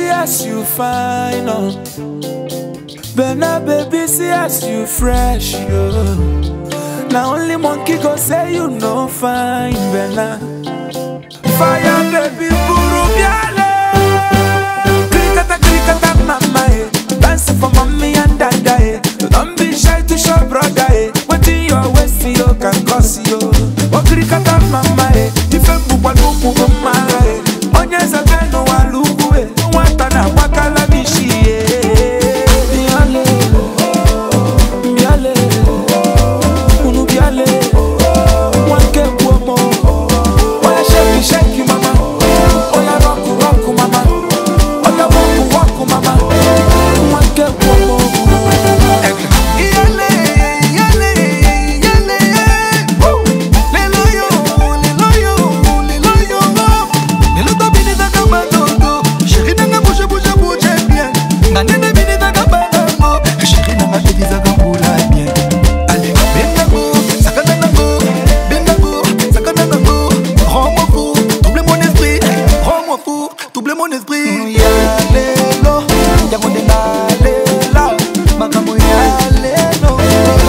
see as you fine, oh. Bena baby, see as you fresh, yo. Now only monkey go say you no fine, Bena. Fire baby, buru biale. Krikata krikata mama, eh. Dance for mommy and dada, eh. Don't be shy to show brother, eh. What in your waist, you can cause you. Oh krikata mama, eh. Ife bukwa nuku mama, eh. Onye zabenu walugu, eh. Nwata na wakala mishi, eh. Biale, biale, unu biale. Wanke buomo. Oya shake it, shake it, mama. Oya rock it, rock it, mama. Oya walk it, walk it, mama. Wanke buomo. Iyale, iyale, iyale, woo. Lelo yo, lelo yo, lelo yo. Lelo to bini taka batongo. Chérie nanga bouge, bouge, bouge bien. Nga nene bini taka banango. Chérie nanga bini taka mbula bien. Allez, benango, sakana nango. Benango, sakana nango. Rends-moi fou, double mon esprit. Rends-moi fou, double mon esprit. Ya lelo, yango nde nalela. Makambo ya lelo.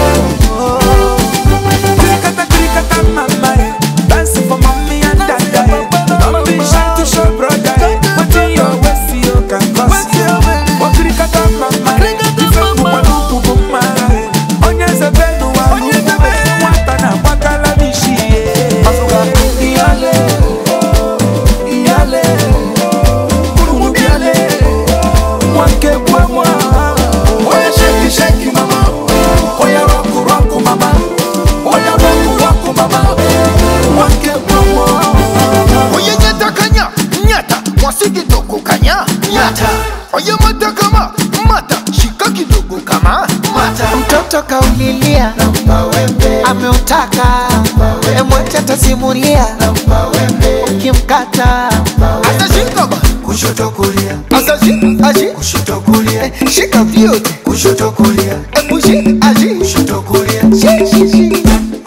Krikata, krikata, mama, eh. Dance for mommy and dada, eh. Don't be shy to show brother, eh. What in your waist, you can cause you. Oh, krikata, mama, eh. Ife kubwa nuku buma, eh. Onye zebenu wa lugu, eh. Nwata na wakala mishi, eh. Iyale, iyale, unu biale. Wanke bwemwa. Oya shake it, shake it, mama. Oya rock it, rock it, mama. Oya rock it, rock it, mama. Wanke bwemwa. Oye nyata kanya, nyata, mwasi kidogo kanya, nyata. Oye mata kama, mata, shika kidogo kama, mata. mtoto kaulilia ameutaka emwacha tasimulia ukimkata Asa shika ba, kushoto kulia asa shi, ashi, kushoto kulia shika vyote. kushoto kulia Ebu shi, ashi, kushoto kulia shi, shi, shi.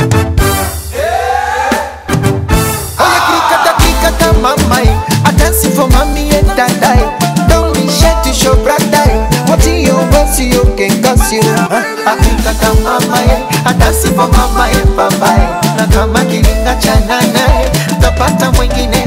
Oya krikata krikata mamai I dance for mommy and dadai Don't be shy to show brother What in your waist you can cause you I krikata mamai I dance for mama and papai Na kama kiringa cha nanae Tapata mwingine